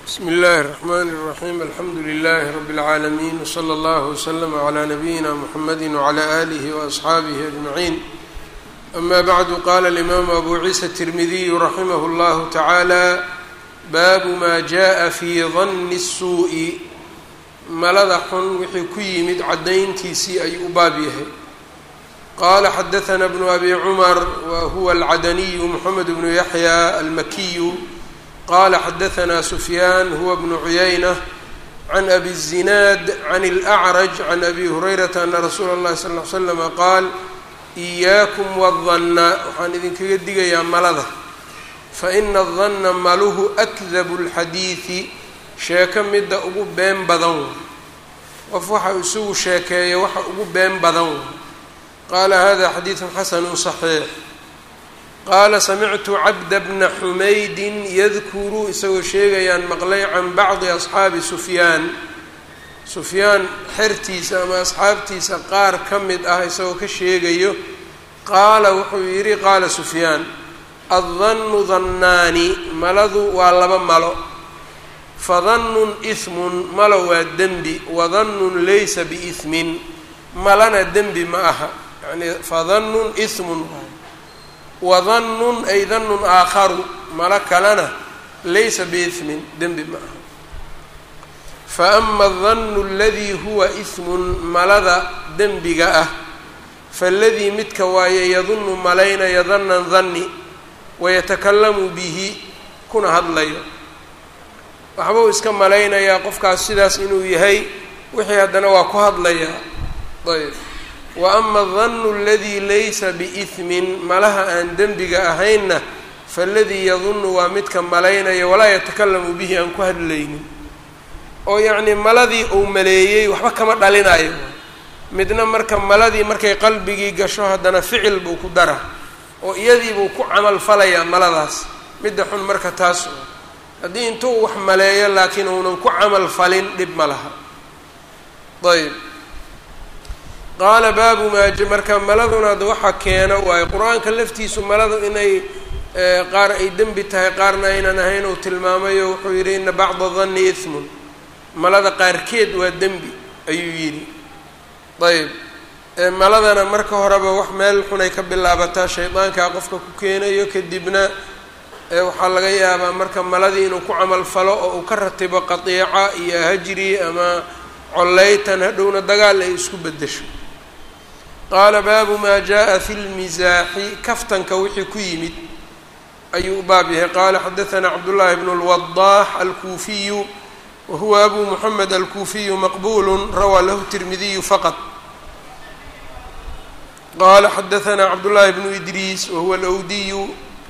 bsm اllh الرحmn الرaحيم alxamdu لlh رb العaalمين وslى اllه وslm عlى نbyina mحamedi وعlى آlih وأصxaabih أجمعين أma bعd qala الإmam أbu ciisa التirmidiy raximh اllah taعalى bab ma jaءa fي ظn الsuuءi malada xun wixii ku yimid cadayntiisii ayuu u baab yahay qala xadaثna بن abi cmr whuwa الcadniy mحamed بن yaحyى almakiy qala xadaثna sufyaan huwa bnu cuyaynة can abi الzinaad can اlأcraj can abi hurayrata ana rasuula اllahi sal ly slama qaal إiyaakum wالdanna waxaan idinkaga digayaa malada faina الdanna maluhu akdabu اlxadiidi sheeko midda ugu been badan qof waxa isugu sheekeeya waxa ugu been badan qaala hada xadiiثu xasanu صaxiix qaala samictu cabda bna xumaydin yadkuru isagoo sheegayaan maqlay can bacdi asxaabi sufyaan sufyaan xertiisa ama asxaabtiisa qaar ka mid ah isagoo ka sheegayo qaala wuxuu yidhi qaala sufyaan addannu dannaani maladu waa laba malo fadannun ismun malo waa dembi wadannun laysa biismin malana dembi ma aha yani fadannun ismun wadannun ay dannun aakharu malo kalena laysa biismin dembi ma aha fa ama adannu aladii huwa ismun malada dembiga ah faaladii midka waaye yadunnu malaynaya dannan danni wayatakallamu bihi kuna hadlayo waxbuu iska malaynayaa qofkaas sidaas inuu yahay wixii haddana waa ku hadlayaa ayb wa ama adannu aladii laysa biismin malaha aan dembiga ahaynna faaladii yadunnu waa midka malaynaya walaa yatakalamu bihi aan ku hadlaynin oo yacnii maladii uu maleeyey waxba kama dhalinayo midna marka maladii markay qalbigii gasho haddana ficil buu ku dara oo iyadiibuu ku camal falayaa maladaas midda xun marka taas haddii intuu wax maleeyo laakiin uunan ku camal falin dhib ma laha ayb qaala baabu maa marka maladuna ad waxa keeno waayo qur-aanka laftiisu maladu inay qaar ay dembi tahay qaarna aynan ahayn uu tilmaamayo wuxuu yidhi ina bacda danni ismun malada qaarkeed waa dembi ayuu yidhi ayb maladana marka horeba wax meel xunay ka bilaabataa shaydaankaa qofka ku keenayo kadibna waxaa laga yaabaa marka maladii inuu ku camal falo oo uu ka ratibo qatiica iyo hajri ama collaytan hadhowna dagaal ay isku beddesho qaala baabu maa jaa fi lmisaaxi kaftanka wixii ku yimid ayuu u baab yahay qaala xadaثna cabdullaahi bnu اlwadaax alkuufiyu wa huwa abu moxamed alkuufiyu maqbulu rawaa lahu tirmidiyu faqط qala xadaثna cabdullaahi bnu idriis wahuwa alwdiyu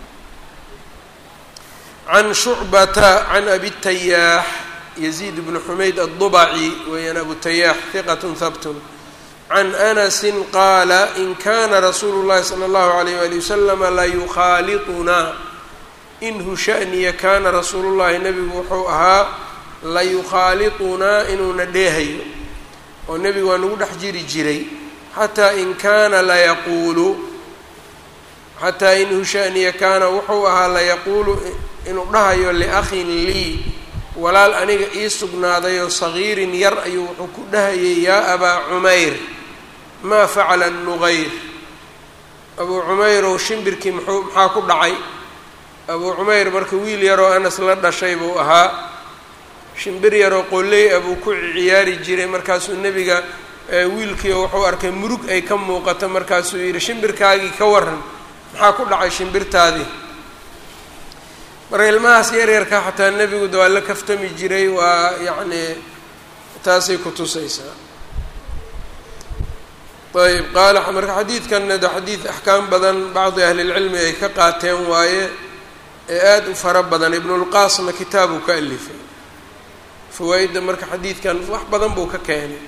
can shucbata can abi tayaax yaziid bnu xumayd aلdubaci weeyaan abu tayaax hiqat habtun can anasi qaala in kana rasuulu llahi salى اllahu alayh wali waslama layukhaaliطunaa inhu shaniya kana rasuulu llahi nebigu wuxuu ahaa layukhaaliطunaa inuuna dheehayo oo nebigu waa nagu dhex jiri jiray xataa in kaana layaquulu xataa inhu shaniya kaana wuxuu ahaa layaquulu inuu dhahayo liakhin lii walaal aniga ii sugnaadayoo sagiirin yar ayuu wuxuu ku dhahayay yaa abaa cumayr maa facala nuqayr abuu cumayrow shimbirkii muxuu maxaa ku dhacay abuu cumayr marka wiil yaroo anas la dhashay buu ahaa shimbir yaroo qolley abuu ku ciyaari jiray markaasuu nebiga wiilkii wuxuu arkay murug ay ka muuqato markaasuu yidhi shimbirkaagii ka waran maxaa ku dhacay shimbirtaadii marka ilmahaas yaryarka xataa nebigu da waa la kaftami jiray waa yacnii taasay ku tusaysaa ayb qaala marka xadiidkanna de xadiid axkaam badan bacdi ahlilcilmi ay ka qaateen waaye ee aada u fara badan ibnulqaasna kitaabuu ka alifay fawaa-idda marka xadiidkan wax badan buu ka keenay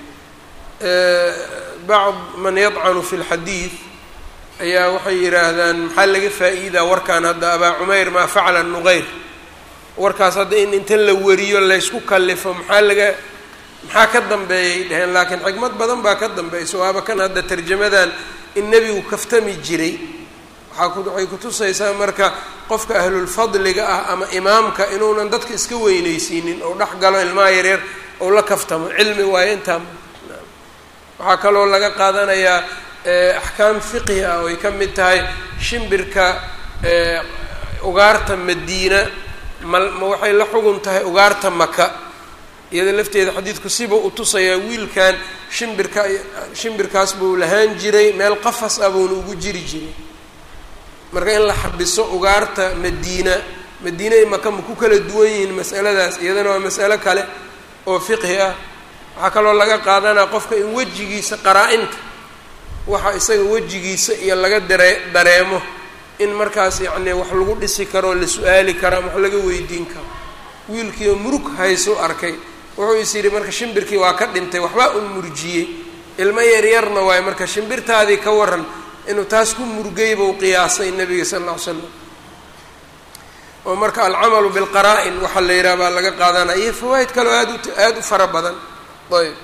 bacd man yadcanu fi lxadiid ayaa waxay yidhaahdaan maxaa laga faa-iidaa warkan hadda abaa cumayr maa facala nuqayr warkaas hadda in inta la wariyo laysku kallifo maxaa laga maxaa ka dambeeyay dheheen laakiin xikmad badan baa ka dambaysa waaba kan hadda tarjamadan in nebigu kaftami jiray waxay kutusaysaa marka qofka ahlulfadliga ah ama imaamka inuunan dadka iska weyneysiinin ou dhex galo ilmaha yareer ou la kaftamo cilmi waayo intaa waxaa kaloo laga qaadanayaa axkaam fiqhi ah oo ay ka mid tahay shimbirka ugaarta madiina ma ma waxay la xugun tahay ugaarta maka iyada lafteeda xadiidku siba u tusayaa wiilkan shimbirka shimbirkaas buu lahaan jiray meel qafas ah buuna ugu jiri jiray marka in la xabiso ugaarta madiina madiina i maka ma ku kala duwan yihiin mas'aladaas iyadana waa mas'alo kale oo fiqhi ah waxaa kaloo laga qaadanaa qofka in wejigiisa qaraa-inta waxa isaga wejigiisa iyo laga dare dareemo in markaas yacni wax lagu dhisi karoo la su-aali karo ama wax laga weydiin karo wiilkiioo murug haysu arkay wuxuu is yidhi marka shimbirkii waa ka dhintay waxbaa un murjiyey ilmo yaryarna waayo marka shimbirtaadii ka waran inuu taas ku murgay buu qiyaasay nabiga sala alla ly slam oo marka alcamalu bilqaraa-in waxaa la yidhaha baa laga qaadanaya iyo fawaa'id kaleo aad u aada u fara badan ayb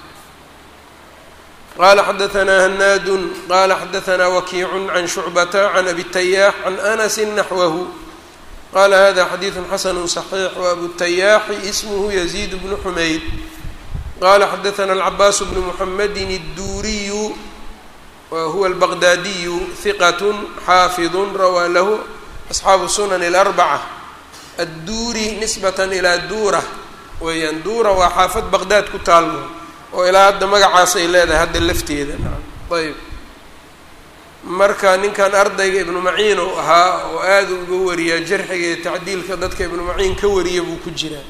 qala xadaanaa hanaadun qala xadaanaa wakiicu can shucbata can abi tayaax can anasi naxwahu qala hada xadiidu xasanu صaxiix wabu tayaaxi ismhu yaziid bnu xumayd qala xadaana alcabaas bnu muxamedi الduuriyu wahuwa albaqdaadiyu hiqat xaafiظu rawaa lahu asxaabu sunan اlarbaca adduuri nisbat ilaa duura weeyaan duura waa xaafad baqdaad ku taalmo oo ilaa hadda magacaas ay leedahay hadda lafteeda ayb marka ninkan ardayga ibnu maciin uu ahaa oo aada uga wariyaa jarxiga iyo tacdiilka dadka ibnu maciin ka wariya buu ku jiraa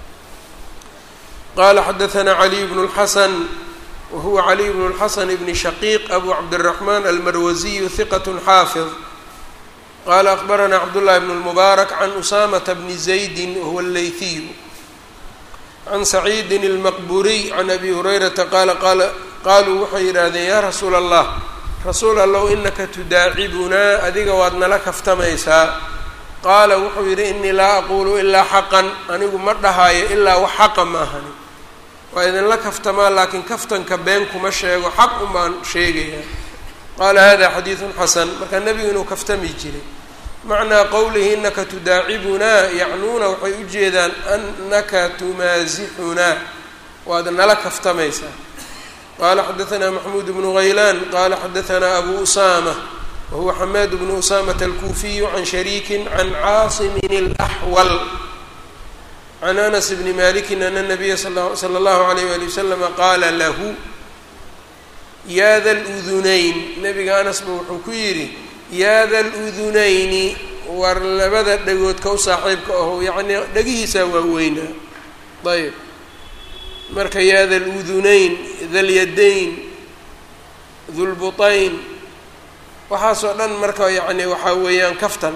qala xadaanaa caliy bnu اlxasan wahuwa caliy bnu اlxasan bni shaqiiq abu cabdالraxman almarwasiyu hiqat xaafid qala akbaranaa cabdullahi bn اlmubaarak can usamata bni zaydi wahuwa allayhiyu can saciidin اlmaqburiy can abi hurayrata qaala qaala qaaluu waxay yidhaahdeen yaa rasuula allah rasuul allow inaka tudaacibunaa adiga waad nala kaftamaysaa qaala wuxuu yidhi inii laa aquulu ilaa xaqan anigu ma dhahaayo ilaa wax xaqa ma ahani waa idinla kaftamaa laakiin kaftanka been kuma sheego xaq unbaan sheegayaa qaala hada xadiidun xasan marka nebigu inuu kaftami jiray macnaa qowlihi inaka tudaacibunaa yacnuuna waxay u jeedaan anaka tumaasixunaa waad nala kaftamaysaa qala xadaanaa maxmuud bnu haylaan qala xadaanaa abu usama wahuwa xamaad bnu usamata alkuufiyu can shariiki can caasimin اlaxwal can anas bni maliki ana nabiya sala allahu alayh wali waslama qaala lahu yaa da ludunayn nabiga anas ba wuxuu ku yidhi yaa da ludunayni war labada dhagoodka u saaxiibka aho yacnii dhagihiisaa waaweynaa ayb marka yaa da ludunayn dalyadayn dulbutayn waxaasoo dhan marka yacni waxaa weeyaan kaftan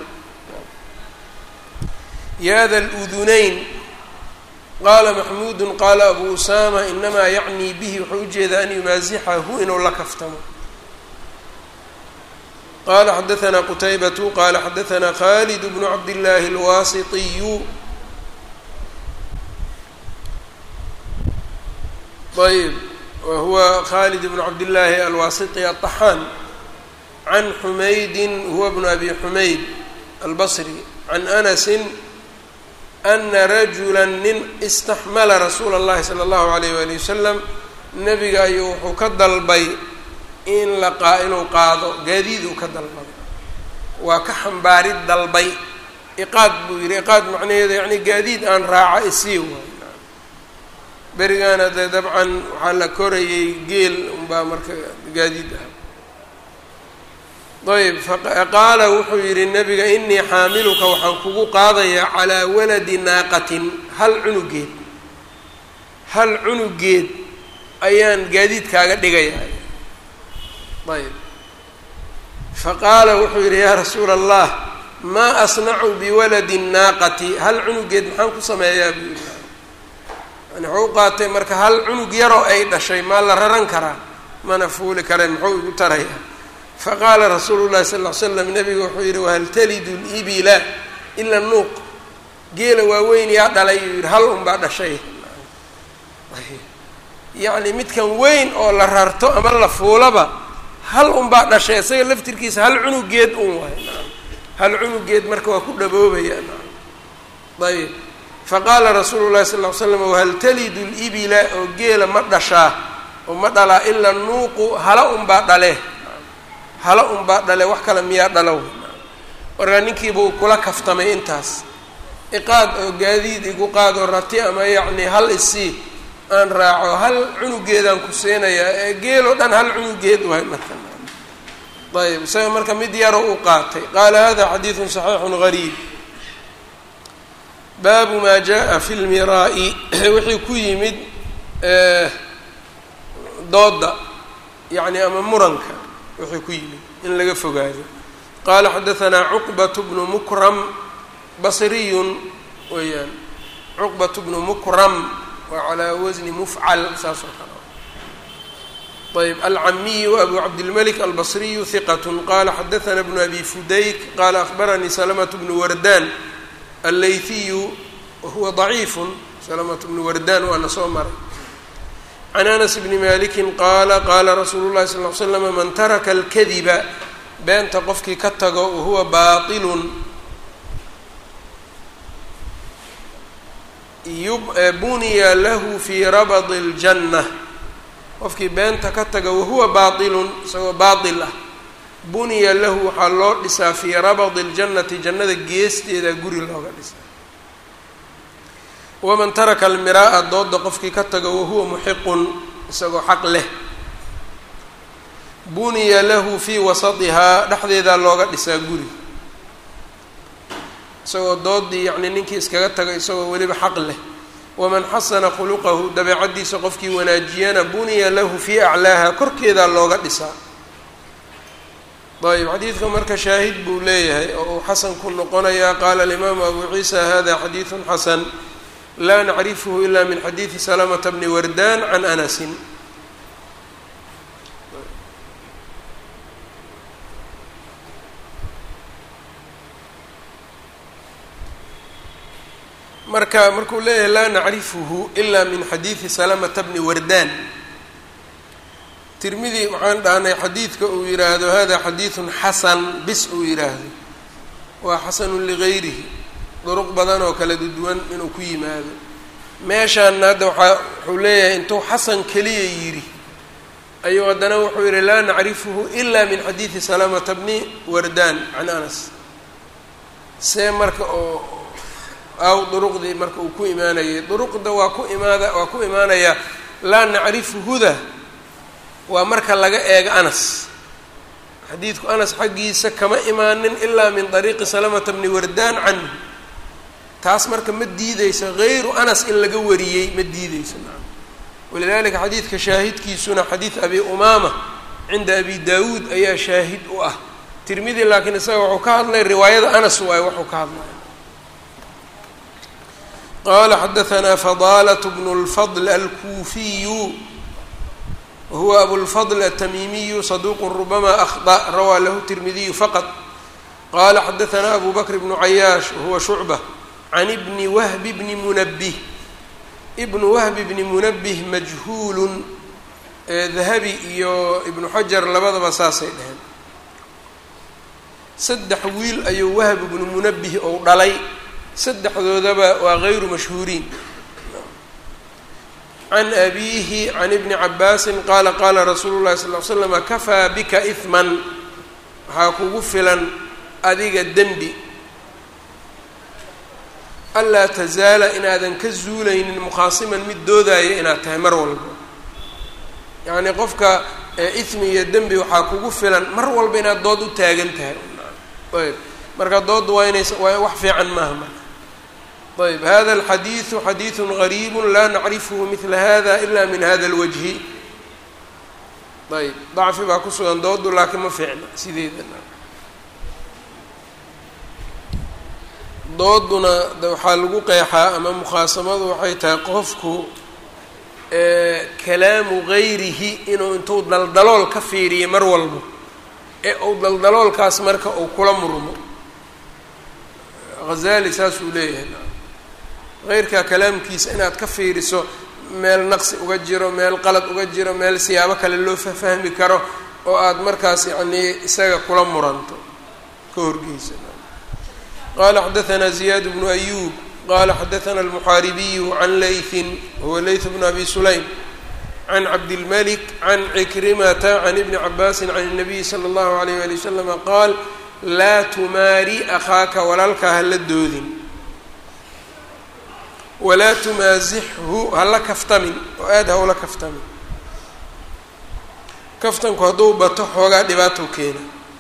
yaa da ludunayn qaala maxmuudu qaala abu usama inamaa yacnii bihi wuxuu ujeedaa an yumaasixahu inuu la kaftamo qala xadaanaa qutaybatu qala xadaanaa khalid bnu cabdillaahi alwaasitiyu ayb wahuwa khalid bnu cabdillaahi alwaasiti aلطaxaan can xumaydin huwa bnu abi xumayd albasri can anasi ana rajula nin istaxmala rasuula اllahi salى اllahu alayh wali wasalam nebiga ayuu wuxuu ka dalbay in la qaa inuu qaado gaadiiduu ka dalbaday waa ka xambaarid dalbay iqaad buu yidhi iqaad macnaheedu yani gaadiid aan raaca isii waay berigaana dee dabcan waxaa la korayay geel unbaa marka gaadiid ah ayb faqaala wuxuu yidhi nabiga inii xaamiluka waxaan kugu qaadayaa calaa waladi naaqatin hal cunugeed hal cunugeed ayaan gaadiidkaaga dhigayaa ayb faqaala wuxuu yidhi yaa rasuula allah maa asnacu biwaladi naaqati hal cunugeed maxaan ku sameeyaa buu yidhi yani wuxuu u qaatay marka hal cunug yaroo ay dhashay maa la raran karaa mana fuuli kare muxuu igu tarayaa faqaala rasuulu llahi sal ll ly slam nabiga wuxuu yidhi wahal talidu libila ila nuuq geela waaweyn yaa dhalay yuu yidhi hal unbaa dhashay yacni midkan weyn oo la rarto ama la fuulaba hal unbaa dhashay isaga laftirkiisa hal cunugeed un waay hal cunugeed marka waa ku dhaboobayaan ayb faqaala rasuulu llahi sal ly slam whal talidu libila oo geela ma dhashaa oo ma dhalaa ilaa nuuqu hala unbaa dhale hala unbaa dhale wax kale miyaa dhalow markaa ninkiiba uu kula kaftamay intaas iqaad oo gaadiid igu qaado rati ama yacni hal isii aan raaco hal cunugeedaan ku siinayaa ee geeloo dhan hal cunugeed waay marka ayb isaga marka mid yaro u qaatay qaala hada xadiidun saxiixun gariib baabu maa jaa fi lmiraa'i wixii ku yimid dooda yacni ama muranka wixii ku yimid in laga fogaado qaala xadahanaa cuqbat bnu mukram basriyun weeyaan cuqbat bnu mukram waa calaa wasni mufcal saas oo kale ayb alcamiyu abu cabdilmalik albasriyu hiqat qala xadaana bnu abi fudayk qala ahbaranii salamatu bnu wardan allayhiyu wahuwa daciifun salamatu bnu wardan waana soo maray can anas bni maliki qaala qaala rasuulu llahi sal l slama man taraka alkadiba beenta qofkii ka tago wahuwa baailun buniya lahu fii rabadi اljanna qofkii beenta ka taga wahuwa baailun isagoo baail ah buniya lahu waxaa loo dhisaa fii rabadi اljannati jannada geesteeda guri looga dhisaa waman taraka almiraa'a dooda qofkii ka taga wahuwa muxiqun isagoo xaq leh buniya lahu fii wasatihaa dhexdeedaa looga dhisaa guri isagoo doodii yacni ninkii iskaga taga isagoo weliba xaq leh waman xasana khuluqahu dabeecaddiisa qofkii wanaajiyana buniya lahu fii aclaaha korkeedaa looga dhisaa ayb xadiidka marka shaahid buu leeyahay oo uu xasan ku noqonayaa qaala alimaamu abu ciisa hada xadiidun xasan laa nacrifhu ila min xadiidi salamata bni wardan can anasin marka markuu leeyahay laa nacrifuhu ila min xadiidi salamata bni wardan tirmidi waxaan dhahnay xadiidka uu yidhaahdo hada xadiidun xasan bis uu yidhaahdo waa xasanun ligayrihi duruq badan oo kala duwan inuu ku yimaado meeshaanna hadda waaa wuxuu leeyahay intuu xasan keliya yidhi ayuu haddana wuxuu yihi laa nacrifuhu ila min xadiidi salamata bni wardan can anas see marka oo aw duruqdii marka uu ku imaanayay duruqda waa ku imaada waa ku imaanaya laa nacrifuhuda waa marka laga eego anas xadiidku anas xaggiisa kama imaanin ilaa min dariiqi salamata bni wardan canhu taas marka ma diideyso hayru anas in laga wariyey ma diideyso naam walidalika xadiidka shaahidkiisuna xadiid abi umaama cinda abi daawuud ayaa shaahid u ah tirmidi laakiin isaga wuxuu ka hadlay riwaayada anas waayo waxuu ka hadlaya qala xadaanaa fadalaة bn اlfضl alkuufiyu wahuwa abulfضl aلtamimiyu saduq rubama akhطأ rawaa lahu tirmidiyu faqط qala xadaanaa abu bakr bnu cayaash wahuwa shucbة can bni wahbi bni munabih ibnu wahbi bni munabih majhuulun dahabi iyo ibnu xajar labadaba saasay dheheen saddex wiil ayuu wahb ibnu munabih ou dhalay saddexdoodaba waa gayru mashhuuriin can abiihi can ibni cabaasin qaala qaala rasuulu llahi sal l slama kafaa bika ihman waxaa kugu filan adiga dembi anlaa tazaala inaadan ka zuulaynin mukhaasiman mid doodaya inaad tahay mar walba yacnii qofka ismi iyo dembi waxaa kugu filan mar walba inaad dood u taagan tahay ayb marka doodda waa inays waa wax fiican maaha marka ayb hada alxadiidu xadiidu gariibu laa nacrifhu midla hada ila min hada اlwajhi ayb dacfi baa ku sugan doodu laakiin ma fiicna sideeda dooduna de waxaa lagu qeexaa ama mukhaasamadu waxay tahay qofku kalaamu gayrihi inuu intuu daldalool ka fiiriyo mar walba ee uu daldaloolkaas marka uu kula murmo hazali saasuu leeyahay heyrkaa kalaamkiisa inaad ka fiiriso meel naqsi uga jiro meel qalad uga jiro meel siyaabo kale loo fahfahmi karo oo aad markaas yacnii isaga kula muranto ka horgeysa qala xadaثna زiyad bnu أyub qala xadaثna الmuxaaribiyu can layثi huwa layث bn abi sulaym can cabdilmalik can cikrimata can ibni cabaasi can الnabiyi slى اllahu عalيyh wali waslama qaal laa tumaari akhaaka walaalkaa hala doodin walaa tumaasixhu hala kaftamin oo aad ha ula kaftamin kaftanku hadduu bato xoogaa dhibaatou keena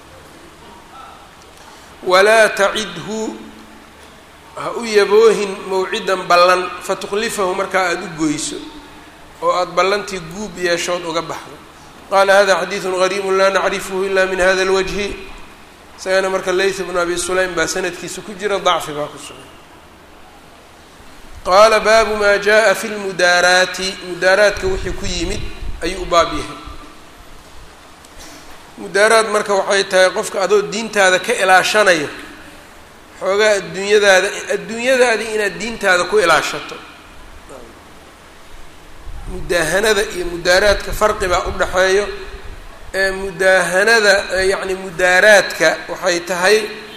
walaa tacidhu ha u yaboohin mawcidan ballan fatukhlifahu markaa aada u goyso oo aada ballantii guub yeeshood uga baxdo qaala hada xadiidun gariibu laa nacrifuhu ila min hada اlwajhi isagana marka layth bnu abi sulaym baa sanadkiisa ku jira dacfi baa ku sugan qaala baabu maa jaءa fi lmudaaraati mudaaraadka wixii ku yimid ayuu u baab yahay mudaaraad marka waxay tahay qofka adoo diintaada ka ilaashanayo xoogaa adduunyadaada adduunyadaadii inaad diintaada ku ilaashato mudaahanada iyo mudaaraadka farqi baa u dhaxeeyo ee mudaahanada yacni mudaaraadka waxay tahay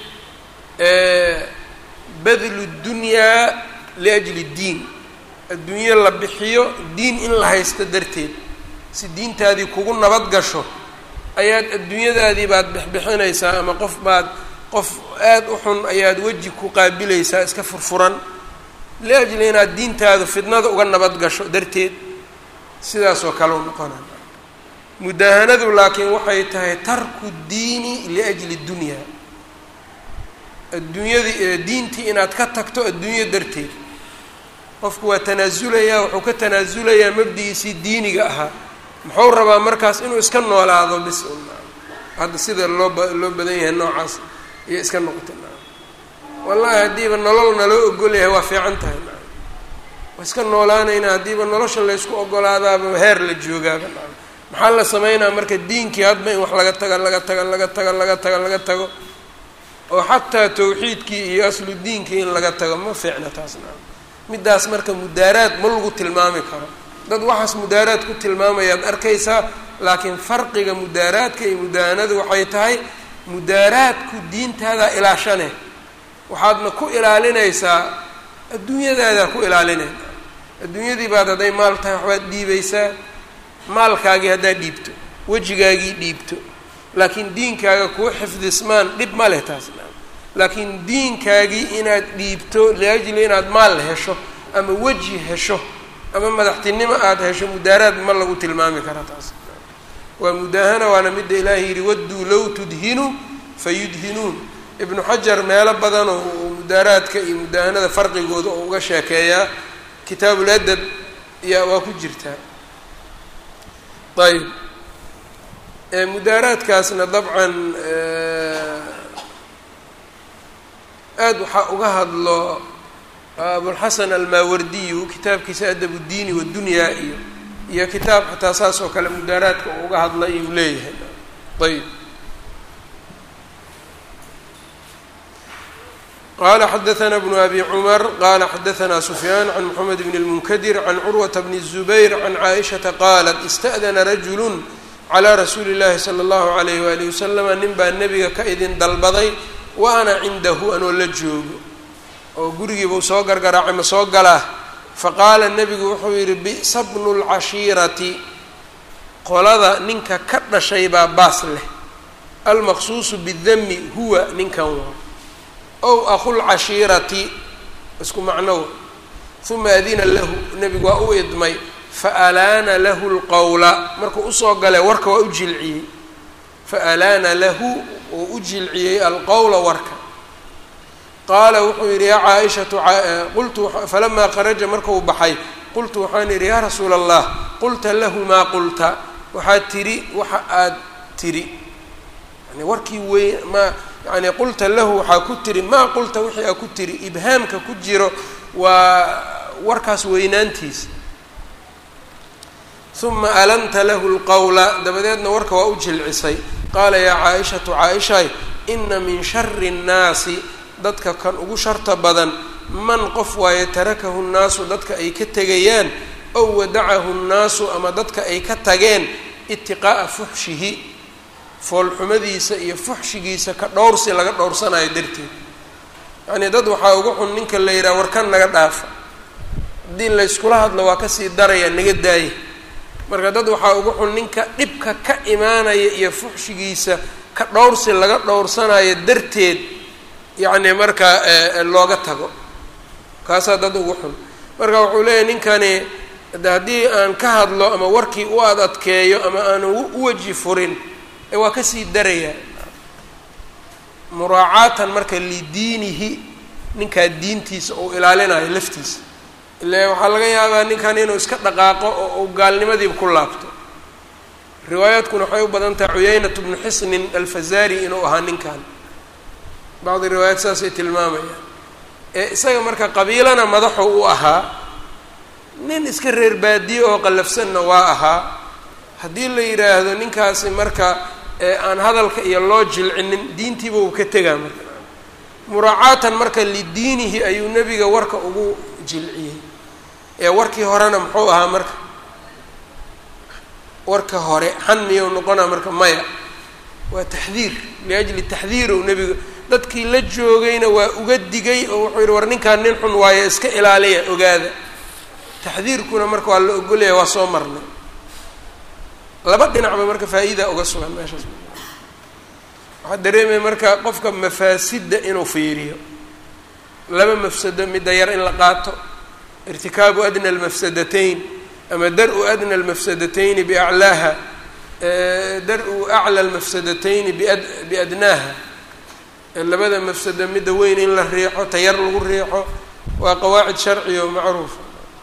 badlu dunyaa liajli ddiin adduunyo la bixiyo diin in la haysto darteed si diintaadii kugu nabad gasho ayaad adduunyadaadii baad bixbixinaysaa ama qof baad qof aada u xun ayaad weji ku qaabilaysaa iska furfuran liajli inaad diintaadu fidnada uga nabad gasho darteed sidaasoo kale u noqona mudaahanadu laakiin waxay tahay tarku diini liajli dunya adduunyadii diintii inaad ka tagto adduunyo darteed qofku waa tanaasulayaa wuxuu ka tanaasulayaa mabdigiisii diiniga ahaa muxuu rabaa markaas inuu iska noolaado bis hadda sida loo ba loo badan yahay noocaas iyo iska noqota wallahi haddiiba nolol naloo ogol yahay waa fiican tahay waa iska noolaanayna haddiiba nolosha laysku ogolaadaaba heer la joogaaba maxaa la sameynaa marka diinkii hadba in wax laga taga laga taga laga taga laga taga laga tago oo xataa tawxiidkii iyo aslu diinkii in laga tago ma fiicna taas naa middaas marka mudaaraad ma lagu tilmaami karo dad waxaas mudaaraad ku tilmaamayaad arkaysaa laakiin farqiga mudaaraadka iyo mudaahanadu waxay tahay mudaaraadku diintaadaa ilaashane waxaadna ku ilaalinaysaa adduunyadaadaa ku ilaalinay adduunyadii baad hadday maal tahay waxbaad dhiibaysaa maalkaagii haddaad dhiibto wejigaagii dhiibto laakiin diinkaaga kuu xifdismaan dhib ma leh taasna laakiin diinkaagii inaad dhiibto liajli inaad maal hesho ama weji hesho ama madaxtinimo aada hesho mudaaraad ma lagu tilmaami kara taas waa mudaahana waana midda ilaahay yidhi wadduu low tudhinu fayudhinuun ibnu xajar meelo badanoo mudaaraadka iyo mudaahanada farqigooda oo uga sheekeeyaa kitaabul adab yaa waa ku jirtaa ayb mudaaraadkaasna dabcan aada waxaa uga hadlo abulxasan almaawardiyu kitaabkiisa adab uddiini waddunyaa iyo iyo kitaab xataa saas oo kale mudaaraadka uu uga hadlay iyuu leeyahay ayb qala xadaثna bnu abi cumar qala xadaثna sufyaan can mxamed bn اlmunkadir can curwata bni الzubayr can caaishaةa qaalat ista'dana rajulu calى rasuuli اllahi salى اllahu عalayh walihi waslama nin baa nebiga ka idin dalbaday wa ana cindahu anoo la joogo oo gurigiibuu soo gargaraacay ma soo galaa faqaala nebigu wuxuu yidhi bi'sa bnu اlcashiirati qolada ninka ka dhashay baa baas leh almaqsuusu bidami huwa ninkan waa ow aqulcashiirati isku macnow uma adina lahu nebigu waa u idmay faalaana lahu lqowla markuu usoo galay warka waa u jilciyey faalaana lahu uu u jilciyey alqowla warka qaala wuxuu yidhi yaa caaishatu qultu falamaa kharaja markuu baxay qultu waxaan yidhi yaa rasuula allah qulta lahu maa qulta waxaad tidhi waxa aad tidhi yani warkii weyn ma yani qulta lahu waxaa ku tiri maa qulta wixii aa ku tiri ibhaamka ku jiro waa warkaas weynaantiisa uma alanta lahu lqowla dabadeedna warka waa u jilcisay qaala yaa caaishatu caaishay ina min shari nnaasi dadka kan ugu sharta badan man qof waaye tarakahu nnaasu dadka ay ka tegayaan ow wadacahu nnaasu ama dadka ay ka tageen itiqaa'a fuxshihi foolxumadiisa iyo fuxshigiisa ka dhowrsi laga dhowrsanayo darteed yacnii dad waxaa ugu xun ninka la yidhaha warkan naga dhaafa haddii layskula hadlo waa kasii daraya naga daaya marka dad waxaa ugu xun ninka dhibka ka imaanaya iyo fuxshigiisa ka dhowrsi laga dhowrsanayo darteed yacni markaa looga tago kaasaa dad ugu xun marka wuxuu leeyahy ninkani de haddii aan ka hadlo ama warkii u ad adkeeyo ama aan u weji furin waa kasii darayaa muraacaatan marka lidiinihi ninkaa diintiisa uu ilaalinayo laftiisa ile waxaa laga yaabaa ninkan inuu iska dhaqaaqo oo uu gaalnimadiiba ku laabto riwaayaadkuna waxay u badan tahay cuyaynat bnu xisnin alfazari inuu ahaa ninkan bacdi riwaayaad saasay tilmaamayaan ee isaga marka qabiilana madaxu u ahaa nin iska reer baadiye oo qallafsanna waa ahaa haddii la yidhaahdo ninkaasi marka aan hadalka iyo loo jilcinin diintiiba uu ka tegaa marka muraacaatan marka lidiinihi ayuu nebiga warka ugu jilciyey ee warkii horena muxuu ahaa marka warka hore xan miyuu noqonaa marka maya waa taxdiir liajli taxdiirow nebiga dadkii la joogayna waa uga digay oo wuxuu yidhi war ninkaan nin xun waayo iska ilaaliya ogaada taxdiirkuna marka waa la ogolaya waa soo marnay laba dhinacba marka faa-iida uga sugan meeshaas waxaa dareemaya marka qofka mafaasidda inuu fiiriyo laba mafsado midda yar in la qaato irtikaabu adna almafsadatayn ama dar-u adna almafsadatayni biaclaaha dar-u acla almafsadatayni biad biadnaaha labada mafsado midda weyn in la riixo tayar lagu riixo waa qawaacid sharciya oo macruufa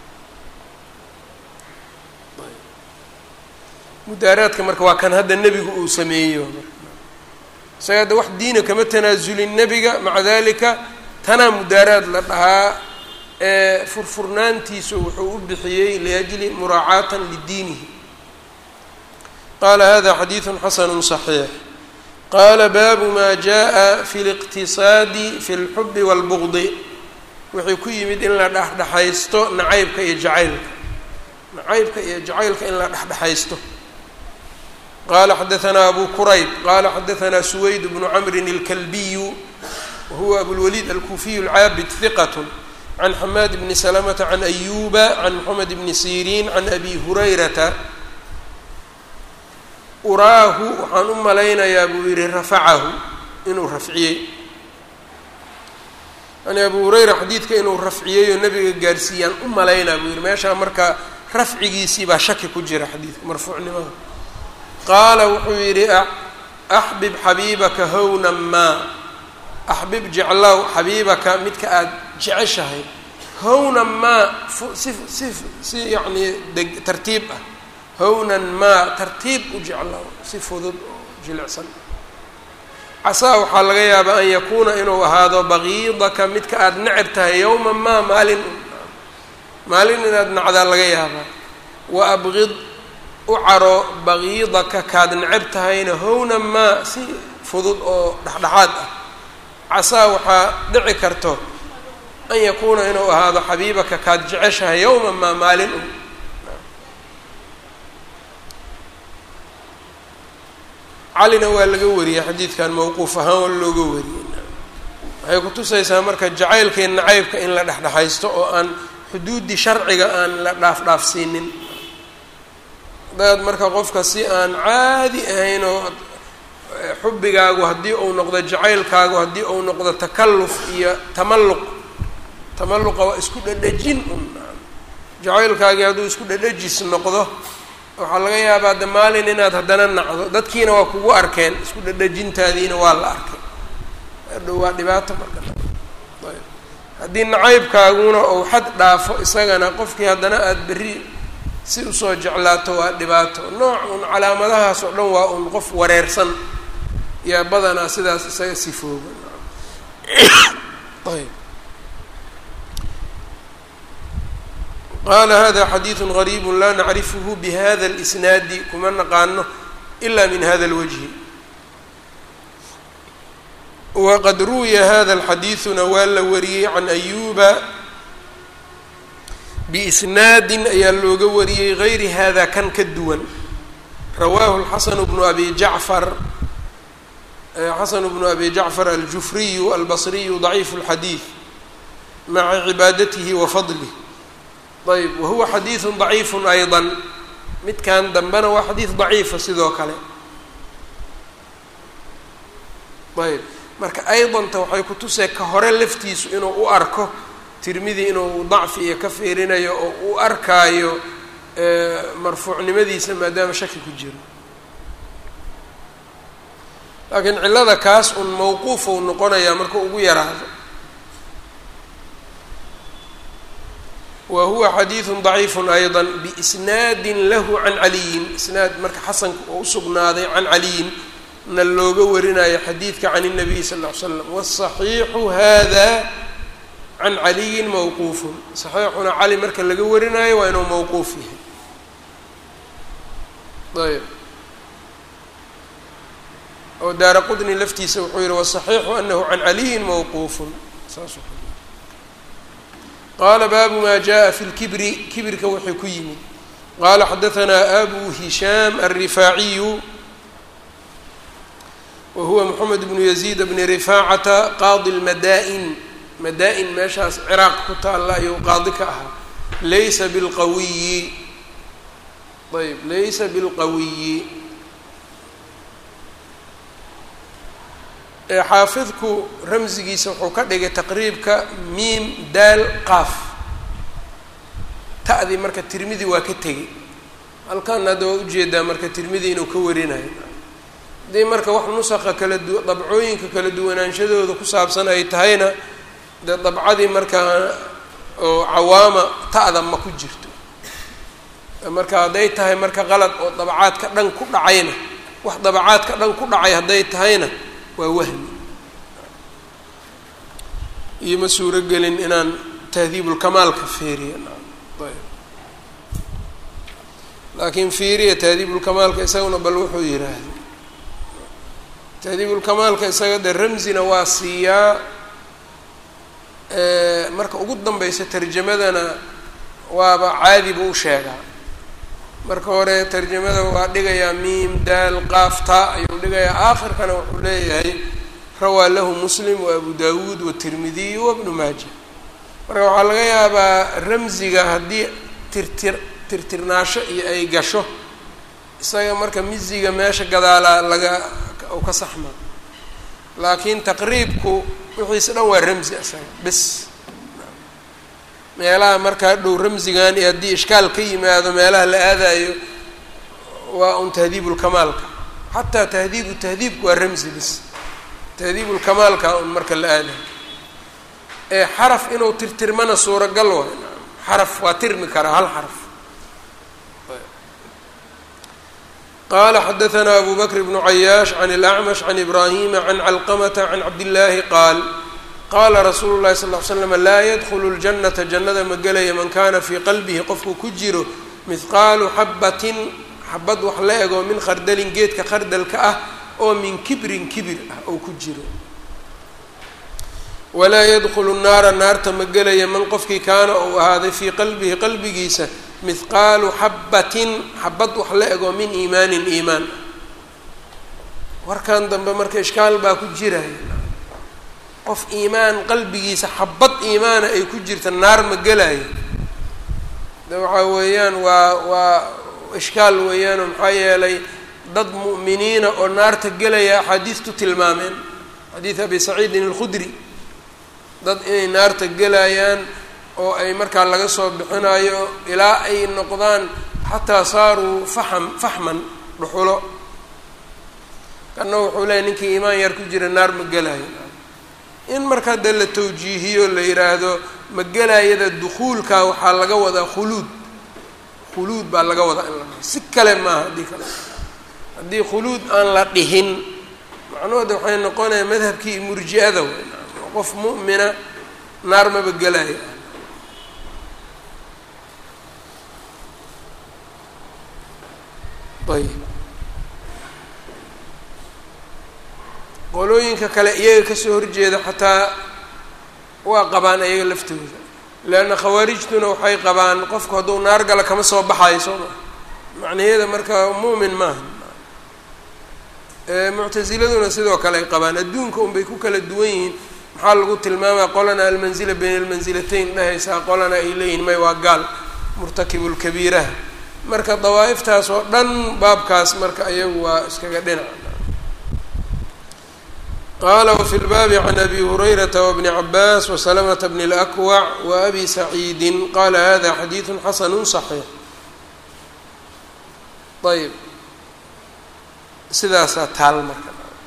mudaaraadka marka waa kan hadda nebigu uu sameeyo isaga hadda wax diina kama tanaasulin nebiga maca dalika tanaa mudaaraad la dhahaa ee furfurnaantiisu wuxuu u bixiyey liajli muraacaatan lidiinihi qaala hada xadiidu xasanu صaxiix qaala baabu ma jaءa fi اliqtisaadi fi اlxubi wاlbugdi wuxuu ku yimid in la dhexdhexaysto nacaybka iyo jacaylka nacaybka iyo jacaylka in la dhexdhexaysto qala xadaثna abu qurayb qala xadaثna suwayd bnu cmri اlkalbiyu wahuwa abulwaliid alkufiyu اlcaabid hiqat can xamaad bni slmta can ayuba can mxamed bni sirin can abi hurayrata uraahu waxaan u malaynayaa buu yihi rafacahu inuu rafciyey yani abu hurayra xadiidka inuu rafciyey oo nabiga gaarsiiyaan u malaynaa buu yihi meeshaa marka rafcigiisii baa shaki ku jira xadiidka marfuucnimada qaala wuxuu yidhi axbib xabiibaka hownan maa axbib jeclow xabiibaka midka aada jeceshahay hownan maa si si si yacnii deg tartiib ah hownan maa tartiib u jeclow si fudud oo jilicsan casaa waxaa laga yaabaa an yakuuna inuu ahaado baqiidaka midka aada neceb tahay yowman maa maalin maalin inaad nacdaa laga yaabaa wa abqid u caro baqiidaka kaad neceb tahayna hownan maa si fudud oo dhexdhexaad ah casaa waxaa dhici karto an yakuuna inuu ahaado xabiibaka kaad jeceshahay yowman maa maalin un calina waa laga wariyey xadiidkan mawquuf ahaan waa looga wariyey waxay kutusaysaa marka jacaylka iyo nacaybka in la dhexdhexaysto oo aan xuduuddii sharciga aan la dhaaf-dhaafsiinin hadaad marka qofka si aan caadi ahayn oo xubbigaagu haddii uu noqdo jacaylkaagu haddii uu noqdo takalluf iyo tamalluq tamalluqa waa isku dhadhajin un jacaylkaagii hadduu isku dhadhajis noqdo waxaa laga yaabaa de maalin inaad haddana nacdo dadkiina waa kugu arkeen isku dhadhajintaadiina waa la arkay adhow waa dhibaato marka ayb haddii nacaybkaaguna ou xad dhaafo isagana qofkii haddana aada berri si usoo jeclaato waa dhibaato nooc un calaamadahaas oo dhan waa un qof wareersan yaa badanaa sidaas isaga sifooga ayb qala hada xadiidu غariib la nacrifhu bhada اlisnaadi kuma naqaano ila min hada اlwجhi waqad ruwiya hada اlxadiiثuna waa la wariyey can ayuba biisnaadi ayaa looga wariyey gayri hada kan ka duwan rawaahu اlxasan bnu abi jacfar xasan bnu abi jacfar aljufriyu albasriyu daciifu اlxadiid maca cibaadatihi wa fadlih ayb wahuwa xadiidu daciifu ayضa midkan dambena waa xadiid daciifa sidoo kale ayb marka aydanta waxay ku tusee ka hore laftiisu inuu u arko tirmidi inuu dacfi iyo ka fiirinayo oo u arkaayo marfuucnimadiisa maadaama shaki ku jiro laakiin cillada kaas un mawquuf uu noqonayaa marka ugu yaraado wa huwa xadiidu daciifu ayضa biisnaadi lahu can caliyin isnaad marka xasanka oo usugnaaday can caliyin na looga warinayo xadiidka can الnabiy sal ll ly slam wالصaxiixu hada can caliyin mawquufun saxiixuna cali marka laga warinayo waa inuu mawquuf yahay ayb oo daara qudni laftiisa wuxuu yihi waصaxiixu anahu can caliyin mawquufun saas qaala baabu ma jaءa fi اlkibri kibirka wuxuu ku yimid qaala xadaثanaa abu hishaam alrifaaciyu wa huwa moxamed bnu yaziid bni rifaacata qaadi lmadaa-in madaa-in meeshaas ciraaq ku taalla ayuu qaadi ka ahaa laysa bilqawiyi ayb laysa bilqawiyi xaafidku ramsigiisa wuxuu ka dhigay taqriibka miim daal qaaf ta'dii marka tirmidi waa ka tegey halkan hadda waa ujeedaa marka tirmidi inuu ka warinayo haddii marka wax nusaqa kala du dabcooyinka kala duwanaanshadooda ku saabsan ay tahayna dee dabcadii markaa oo cawaama ta'da ma ku jirto marka hadday tahay marka qalad oo dabacaadka dhan ku dhacayna wax dabacaadka dhan ku dhacay hadday tahayna waa wahmi iyo ma suuro gelin inaan tahdiibulkamaalka fiiriya ayb laakiin fiiriya tahdiibulkamaalka isaguna bal wuxuu yidhaahday tahdiibulkamaalka isaga de ramsina waa siiyaa marka ugu danbeysa tarjamadana waaba caadi buu u sheegaa marka hore tarjamada waa dhigayaa miim daal qaafta ayuu dhigayaa aakhirkana wuxuu leeyahay rawaa lahu muslim wa abu dawuud watirmidiy wa bnu maaja marka waxaa laga yaabaa ramsiga haddii tirtir tirtirnaasho iyo ay gasho isaga marka misiga meesha gadaalaa laga u ka saxma laakiin taqriibku wixiisa dhan waa ramsi isaga bis meelaha markaa dhow ramsigan iyo haddii ishkaal ka yimaado meelaha la aadayo waa un tahdiibulkamaalka xataa tahdiibu tahdiibku waa ramsi bis tahdiibulkamaalka un marka la aadayo ee xaraf inuu tirtirmana suuragal waay xaraf waa tirmi karaa hal xaraf qala xadaثna abu bakr bnu cayaash can اlأcmash can ibrahima can calqamata can cabdillaahi qaal qaala rasuulu llahi sal ly slam laa yadkhulu ljanata jannada ma gelaya man kana fii qalbihi qofku ku jiro mihqaalu xabatin xabad wax la ego min khardalin geedka khardalka ah oo min kibrin kibir ah oo ku jiro walaa yadkhulu naara naarta ma gelaya man qofkii kaana uu ahaaday fii qalbihi qalbigiisa mihqaalu xabatin xabad wax la ego min iimaanin iimaan warkan dambe marka ishkaal baa ku jiraya qof iimaan qalbigiisa xabad iimaana ay ku jirta naar ma gelayo de waxaa weeyaan waa waa ishkaal weeyaanoo maxaa yeelay dad mu'miniina oo naarta gelaya axaadiistu tilmaameen xadiid abi saciidin alkhudri dad inay naarta gelayaan oo ay markaa laga soo bixinayo ilaa ay noqdaan xataa saaruu faxam faxman dhuxulo kanna wuxuu leeyahy ninkii iimaan yar ku jira naar ma gelayo in markaa dee la tawjiihiyo la yidhaahdo magalayada dukuulka waxaa laga wadaa khuluud khuluud baa laga wadaa in la dhiho si kale maaha haddii kale haddii khuluud aan la dhihin macnuhooda waxay noqonaya madhabkii murji-ada wey qof mu'mina naar maba gelaya ayb qolooyinka kale iyaga kasoo horjeeda xataa waa qabaan iyaga laftooda leanna khawaarijtuna waxay qabaan qofku hadduu naar gala kama soo baxayo soo maa macnayada marka mu'min maaha muctasiladuna sidoo kale ay qabaan adduunka unbay ku kala duwan yihiin maxaa lagu tilmaamaya qolana almanzila bayna almansilatayn dhahaysaa qolana ay leeyihin may waa gaal murtakibulkabiiraha marka dawaa'iftaas oo dhan baabkaas marka ayagu waa iskaga dhinac qaala wafi lbaabi can abi hurayrata wabni cabaas wasalamata bni اlakwac wa abi saciidin qala hada xadiidu xasanu صaxiix ayb sidaasaa taal marka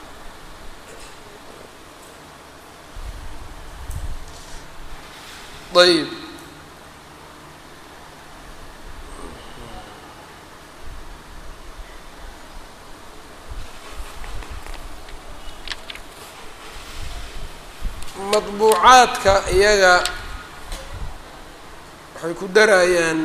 ayb madbuucaadka iyaga waxay ku darayaan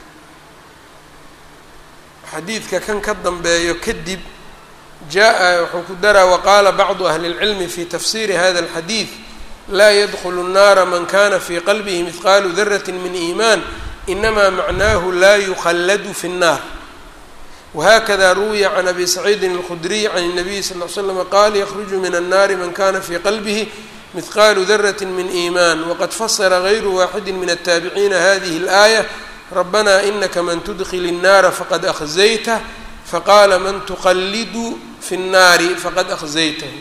xadiidka kan ka dambeeyo kadib jaa wuxuu ku daraa waqaala bacdu ahli اlcilmi fi tafsiri hada اlxadiid laa yadkulu الnaara man kana fi qalbihi mihqaalu darati min iimaan inama macnaahu laa yukhalladu fi الnar whakada ruwiya can abi saciidin اlkhudriy can الnabiy sal ly slm qaal yakruju min الnari man kana fi qalbihi mihqaalu darati min iimaan waqad fasara gayru waaxidi min الtaabiciina hadihi اlآayة rabana inaka man tudkil الnaara faqad akhzaytah faqaala man tuqallidu fi الnaari faqad akhzaytahu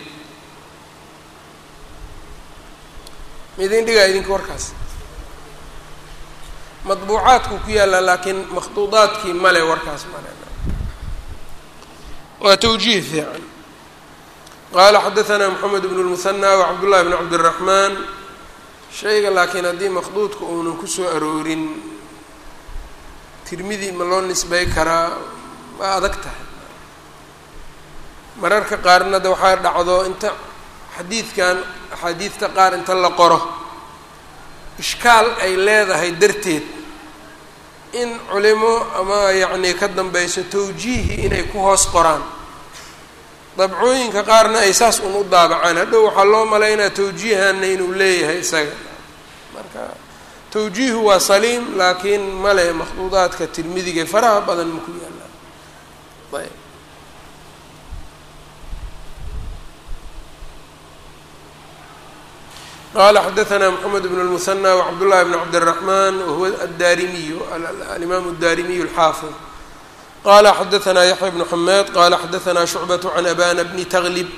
midin dhigaa idinka warkaas madbuucaadku ku yaalla laakiin makhduudaadkii male warkaas male waa twjiih fiican qaala xadaثna mxamed bn الmuhanى wcabdullahi bn cabdالraxmaan shayga laakiin haddii makhduudka uunan kusoo aroorin tirmidi ma loo nisbay karaa waa adag tahay mararka qaarna de waxaa dhacdo inta xadiidkan axaadiidta qaar inta la qoro ishkaal ay leedahay darteed in culimo ama yacnii ka dambayso tawjiihi inay ku hoos qoraan dabcooyinka qaarna ay saas un u daabacaan hadhow waxaa loo malaynaya tawjiihanna inuu leeyahay isaga marka tawjiihu waa saliim laakiin male makhduudaadka tirmidiga faraha badan maku yaallaan ayb qala xadaثna mxamed bn الmuثنى wcabdالlahi bn cabdالرaحman wahuwa addarimiyu alimam الdarimiyu الxaafid qala xadaثna yaحya bn xamed qala xadaثna shucbaة can abana bni tglib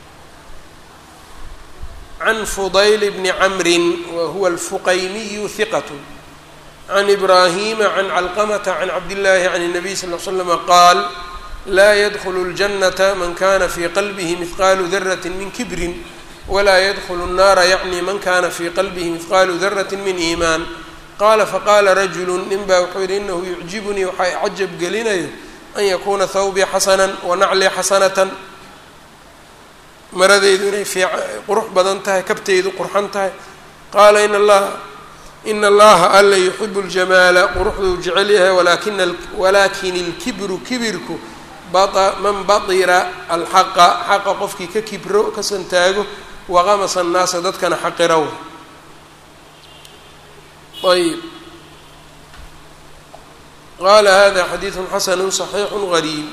can fudayl bni cmri wahuwa اlfuqaymiyu hiqat can ibrahima can calqmta can cabdالlahi can الnabiy sal ll slm qaal la ydkl الجanaةa man kana fi qalbih mihqalu daraة min kibri wlaa ydkl الnaara yacni man kana fi qalbihi mihqaalu darati min iimaan qaala faqaala rajulu nin baa wuxuu yihi inahu yucjibunii waxaa cajab gelinayo an yakuuna hawbii xasanan wanaclii xasanatan maradeydu inay qurux badan tahay kabteydu qurxan tahay qaala in allaha ina allaha alla yuxibu اljamaala quruxduu jecel yahay walakin اlkibru kibirku man baطira alxaqa xaqa qofkii ka kibro ka santaago waqamasa annaasa dadkana xaqiraw ayb qaala hada xadiidu xasanu صaxiixu gariib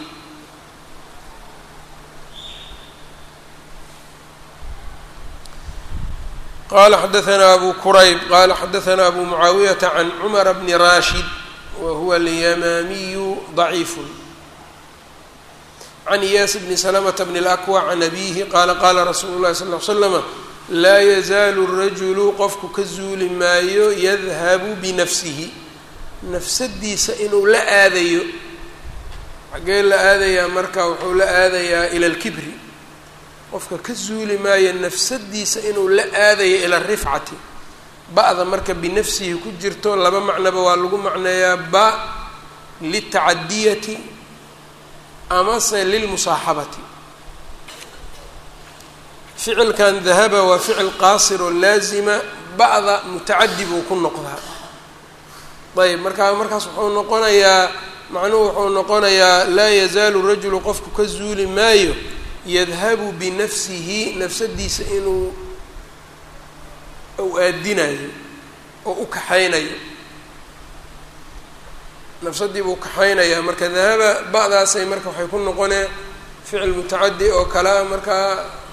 qala xadaثna abu kurayb qala xadaثna abu mucaawiyata can cumara bni rashid wa huwa alyamaamiyu ضaciif can iyaas bni slmta bn اlakwa can abihi qaala qaala rasuulu lahi sal l slama laa yazaalu rajulu qofku ka zuuli maayo yadhabu binafsihi nafsadiisa inuu la aadayo xaggee la aadayaa marka wuxuu la aadayaa ila اlkibri qofka ka zuuli maayo nafsadiisa inuu la aadayo ila rifcati ba-da marka binafsihi ku jirto laba macnoba waa lagu macneeyaa ba litacadiyati amase lilmusaaxabati ficilkan dahaba waa ficil qaasir oo laazima ba'da mutacadi buu ku noqdaa ayb markaa markaas wuxuu noqonayaa macnuhu wuxuu noqonayaa laa yazaalu rajulu qofku ka zuuli maayo yadhabu binafsihi nafsadiisa inuu u aadinayo oo u kaxaynayo nafsadii buu kaxaynayaa marka dahaba ba'daasay marka waxay ku noqonee ficil mutacadi oo kalea markaa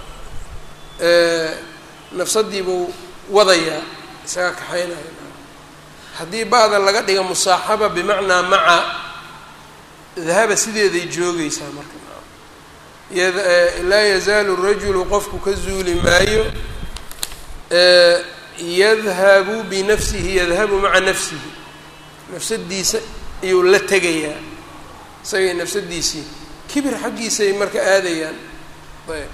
nafsadiibuu wadayaa isaga kaxaynaya haddii ba'da laga dhiga musaaxaba bimacnaa maca dahaba sideeday joogeysaa marka laa yazaalu rajulu qofku ka zuuli maayo yadhabu binafsihi yadhabu maca nafsihi nafsadiisa ayuu la tegayaa isagay nafsadiisii kibir xaggiisay marka aadayaan ayb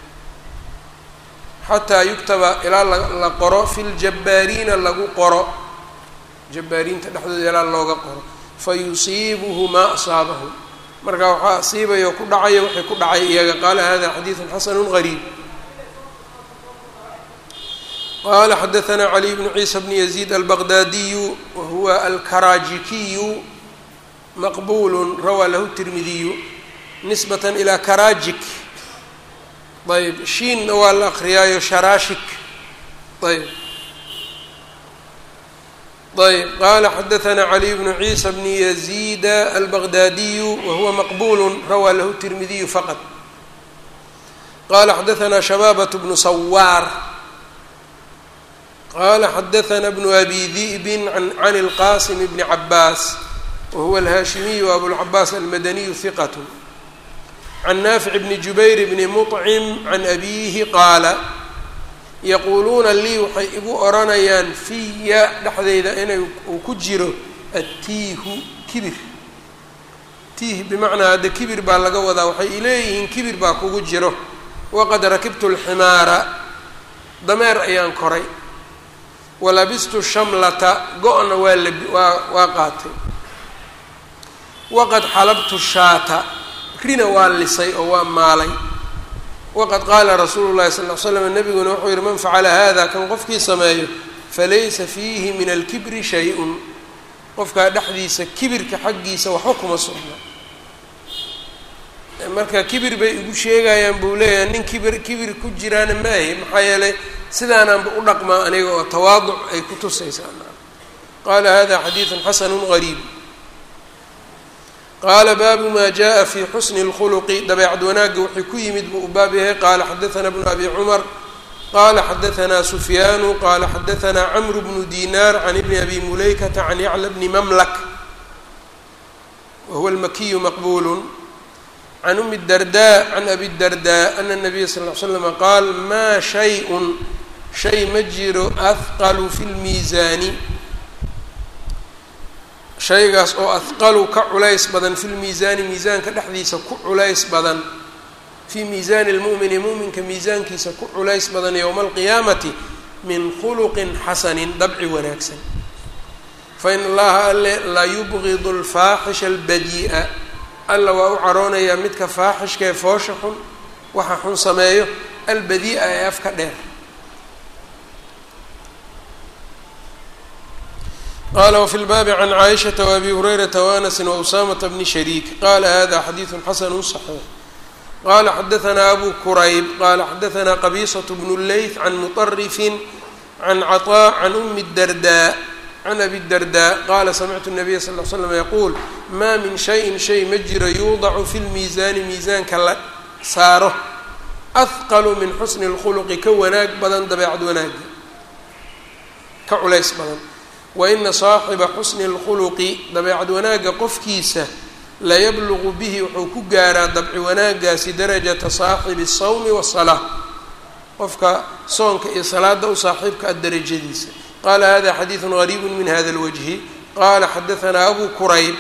xataa yuktaba ilaa la qoro fi ljabbaariina lagu qoro jabbaariinta dhexdooda ilaa looga qoro fa yusiibuhu maa asaabahu marka waxaa asiibaya oo ku dhacaya waxay ku dhacay iyaga qaala hada xadiidu xasanu gariib qala xadaثna caliy bnu ciisa bni yaziid albaqdaadiyu wa huwa alkaraajikiyu maqbul rawaa lahu tirmidiyu nisbat ilى karajik ayb shiinna waa la akriyaayo sharaashik ayb ayb qala xadaثna caliy bnu ciisa bni yaziida albaqdaadiyu wa huwa maqbul rawaa lahu tirmidiyu faqط qala xadaثna shabaabة bnu sawaar qala xadaثna bnu abi di'bi can اlqasim bni cabaas wahuwa alhaashimiyu abulcabaas almadaniyu hiqat can naafic bni jubayr bni muطcim can abiihi qaala yaquuluuna lii waxay igu odhanayaan fiya dhexdeyda inay uu ku jiro attiihu kibir tiih bimacnaa hadda kibir baa laga wadaa waxay ileeyihiin kibir baa kugu jiro waqad rakibtu lximaara dameer ayaan koray walabistu shamlata go-na waa labi waa waa qaatay waqad xalabtu shaata rina waa lisay oo waa maalay waqad qaala rasuulu llahi sal l slam nabiguna wuxuu yihi man facala hada kan qofkii sameeyo falaysa fiihi min alkibri shay-un qofkaa dhexdiisa kibirka xaggiisa waxba kuma sugna marka kibir bay igu sheegayaan buu leeyahay nin kibir kibir ku jiraana maahi maxaa yeelay sidaanaanba u dhaqmaa aniga oo tawaaduc ay ku tusaysaa qaala hada xadiidu xasanu gariib qaala baabu ma jaءa fi xusni اlkhuluqi dabeecad wanaagga wuxuu ku yimid buu u baab yahay qaala xadaثna bnu abi cumar qala xadaثna sufyaanu qala xadaثna cmr bnu dinar can ibni abi mulaykata can yacla bni mamlak wahuwa اlmakiyu maqbul can umi الdarda can abi الdarda ana الnabiya sal ly slama qaal maa shay-un shay ma jiro ahqalu fi lmiisaani shaygaas oo ahqalu ka culays badan fi lmiisaani miisaanka dhexdiisa ku culays badan fii miisaani lmu'mini mu'minka miisaankiisa ku culays badan yowma alqiyaamati min khuluqin xasanin dabci wanaagsan fain allaha alle la yubgidu alfaaxisha albadii'a alla waa u caroonayaa midka faaxishka ee foosha xun waxa xun sameeyo albadii'a ee afka dheer qala wfi lbaabi can caaishata waabi hurayrata waanasin wausaamata bni shariik qala hada xadiidu xasanu صaxiix qala xadaثna abu kurayb qala xadaثna qabiisaة bnu leyth can muطarifin can caطاء can umi الdarda can abi الdarda qala samictu الnabiya sal ly slam yaquul ma min shayin shay ma jiro yuudacu fi lmiisaani miisaanka la saaro ahqalu min xusni اlkhuluqi ka wanaag badan dabeecad wanaaga ka culays badan waina saaxiba xusni اlkhuluqi dabeecad wanaagga qofkiisa layablugu bihi wuxuu ku gaaraa dabci wanaagaasi darajata saaxibi الsawmi waالsalaa qofka soonka iyo salaada u saaxiibka a darajadiisa qala hada xadiidu gariibu min hada اlwajhi qala xadaثna abu kurayb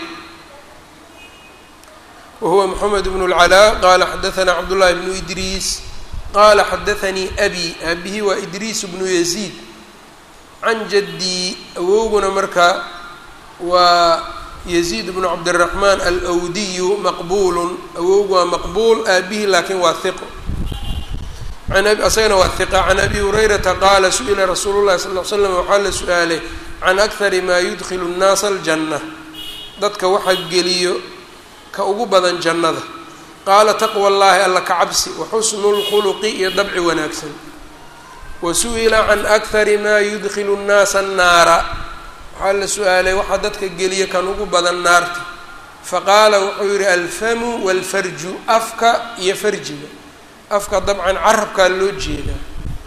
wahuwa mxamed bn اlcalaa qala xadaثna cabdullahi bnu idriis qala xadaثanii abi abihi waa idriis bnu yaziid can jaddii awowguna marka waa yaziid bnu cabdiraxmaan alwdiyu maqbuulun awowgu waa maqbuul aabihi laakiin waa hiqo asagana waa hiqa can abi hurayrata qaala su-ila rasuulu llahi sal l slam waxaa la su-aalay can akari maa yudkilu nnaasa aljanna dadka waxa geliyo ka ugu badan jannada qaala taqwa llahi alla ka cabsi wa xusnu lkhuluqi iyo dabci wanaagsan wasu'ila can akari maa yudkilu nnaasa annaara waxaa la su-aalay waxaa dadka geliya kan ugu badan naarta faqaala wuxuu yihi alfamu walfarju afka iyo farjiga afka dabcan carabkaa loo jeedaa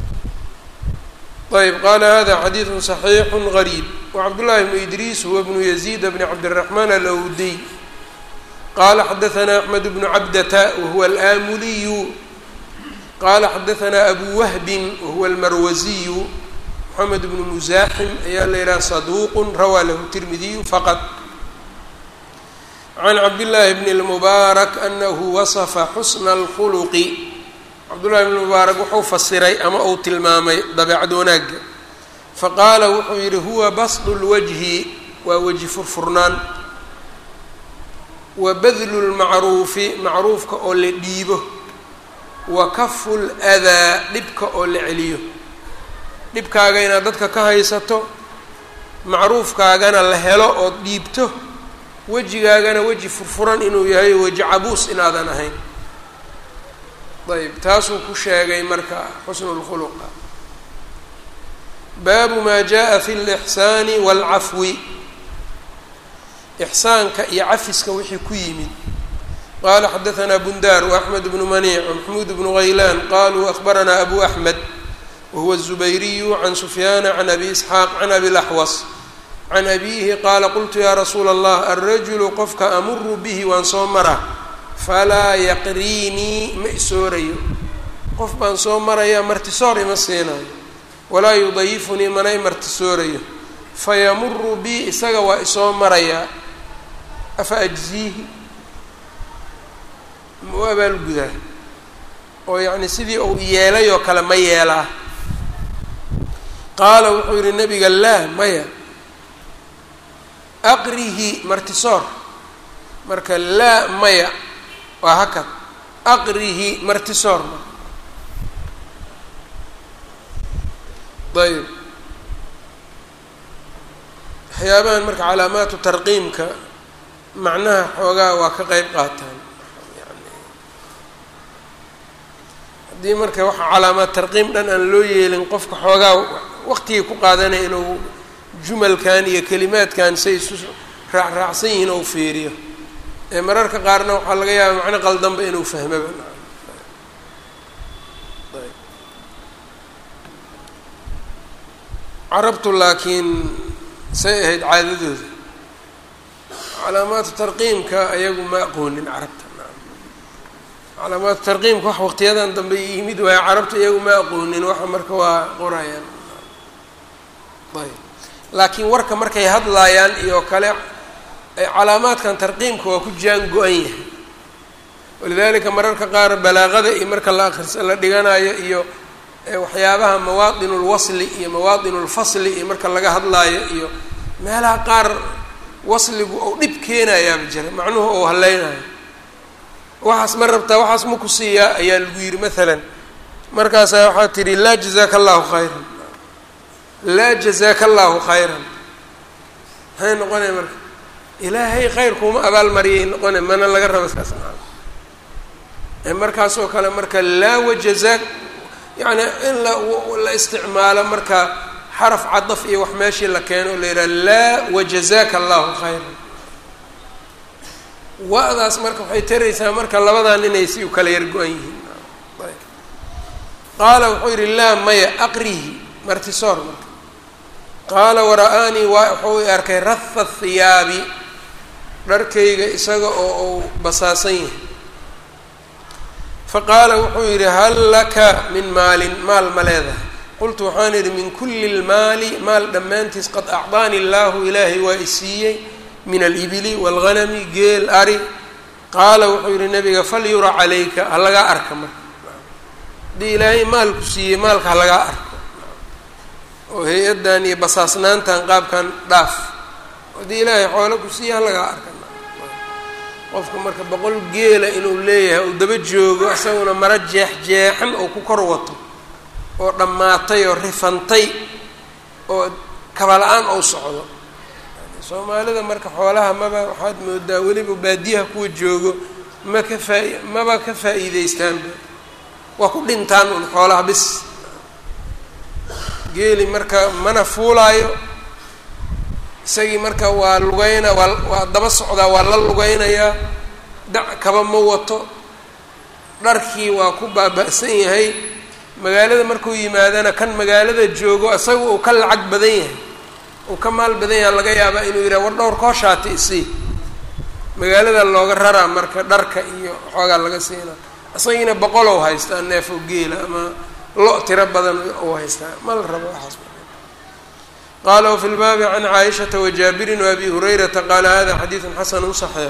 ayb qaala hada xadiidu صaxiixu gariib wcabdullahi bnu idriis huwa bnu yaziid bni cabdiraxmaan alawdiy qala xadaanaa axmed bnu cabdata wahuwa alaamuliyu qala xadaanaa abu wahbin wahuwa almarwaziyu moxamed bnu musaaxim ayaa la yidhaha saduuq rawaa lahu tirmidiyu faqad can cabdillaahi bni lmubaarak anahu wasafa xusna alkhuluqi cabdullahi bni mubaarak wuxuu fasiray ama uu tilmaamay dabeecad wanaagga faqaala wuxuu yidhi huwa basdu lwajhi waa weji furfurnaan wa badlu lmacruufi macruufka oo la dhiibo wa kafu ladaa dhibka oo la celiyo dhibkaaga inaad dadka ka haysato macruufkaagana la helo ood dhiibto wejigaagana weji furfuran inuu yahay weji cabuus inaadan ahayn ayb taasuu ku sheegay marka xusnu lkhuluqa baabu maa jaa fi lixsaani waalcafwi ixsaanka iyo cafiska wixii ku yimid qala xadaanaa bundaar waaxmed bnu maniic wamaxmuud bnu haylaan qaluu ahbaranaa abu axmed wahuwa الzubayriyu can sufyaana can abi isxaaq can abi laxwas can abiihi qaala qultu yaa rasuula allah alrajulu qofka amuru bihi waan soo mara falaa yaqriinii ma isoorayo qof baan soo maraya martisoor ima siinayo walaa yudayifunii mana i martisoorayo fayamuru bi isaga waa isoo marayaa afa ajziihi ma u abaalgudaa oo yacni sidii uu yeelay oo kale ma yeelaa qaala wuxuu yihi nabiga laa maya aqrihi martisoor marka laa maya waa hakad aqrihi martisoor ayb waxyaabahan marka calaamaatu tarqiimka macnaha xoogaa waa ka qeyb qaataan yani haddii marka waxa calaamaad tarqiim dhan aan loo yeelin qofka xoogaa waqtigii ku qaadanaya inuu jumalkan iyo kelimaadkan say isu raacraacsan yihiin ou fiiriyo ee mararka qaarna waxaa laga yaaba macno qaldanba inuu fahmaba carabtu laakiin say ahayd caadadooda calaamaatu tarqiimka ayagu ma aqoonin carabta calaamaatu tarqiimka wax waqtiyadan dambe yimid waayo carabta iyagu ma aqoonin waxa marka waa qorayaan ayb laakiin warka markay hadlaayaan iyo kale calaamaadkan tarqiimka waa ku jaan go-an yahay walidalika mararka qaar balaaqada iyo marka la akrisa la dhiganayo iyo waxyaabaha mawaadin lwasli iyo mawaadin lfasli iyo marka laga hadlaayo iyo meelaha qaar wasligu ou dhib keenayaaba jira macnuhu ou haleynayo waxaas ma rabtaa waxaas ma ku siiyaa ayaa lagu yidhi maalan markaasaa waxaa tidhi laa jazaaka allahu khayran laa jazaaka allahu khayran maxay noqonaya marka ilaahay khayr kuuma abaalmariyay noqonay mana laga raba saas maa markaasoo kale marka laa wajazaak yacni in la la isticmaalo marka xaraf cadaf iyo wax meeshii la keeno o la yidhaha laa wajazaaka allahu khayran wa-daas marka waxay taraysaa marka labadan inay si u kala yar go-an yihiin qaala wuxuu yidhi laa maya aqrihi martisoor marka qaala wara-aanii waa wuxuu i arkay raha hiyaabi dharkayga isaga oo uu basaasan yahay faqaala wuxuu yidhi hal laka min maalin maal ma leedahay qultu waxaan idhi min kulli lmaali maal dhammaantiis qad acdaani illaahu ilaahay waa i siiyey min alibili waalghanami geel ari qaala wuxuu yidhi nabiga falyura calayka ha lagaa arka marka haddii ilaahay maalku siiyey maalka ha lagaa arko oo hay-addan iyo basaasnaantan qaabkan dhaaf haddii ilaahay xoolo ku siiya ha lagaa arka qofka marka boqol geela inuu leeyahay uu daba joogo isaguna maro jeex jeexan oo ku kor wato oo dhammaatay oo rifantay oo kaba-la-aan ou socdo soomaalida marka xoolaha maba waxaad moodaa weliba baadiyaha kuwa joogo ma ka faa maba ka faa'iideystaanba waa ku dhintaan un xoolaha bis geeli marka mana fuulaayo isagii marka waa lugeyna waa waa daba socdaa waa la lugeynayaa dac kaba ma wato dharkii waa ku baaba-san yahay magaalada markuu yimaadana kan magaalada joogo isaga uu ka lacag badan yahay uu ka maal badan yaha laga yaabaa inuu yidhaha war dhowr kooshaati isii magaalada looga raraa marka dharka iyo xoogaa laga siina isagiina boqolow haystaa neef oo geela ama lo tiro badan uu haystaa ma la rabo waxaas qala wfi lbaabi can caaishata wajaabirin waabi hurayrata qaala hada xadiidu xasanu صaxiix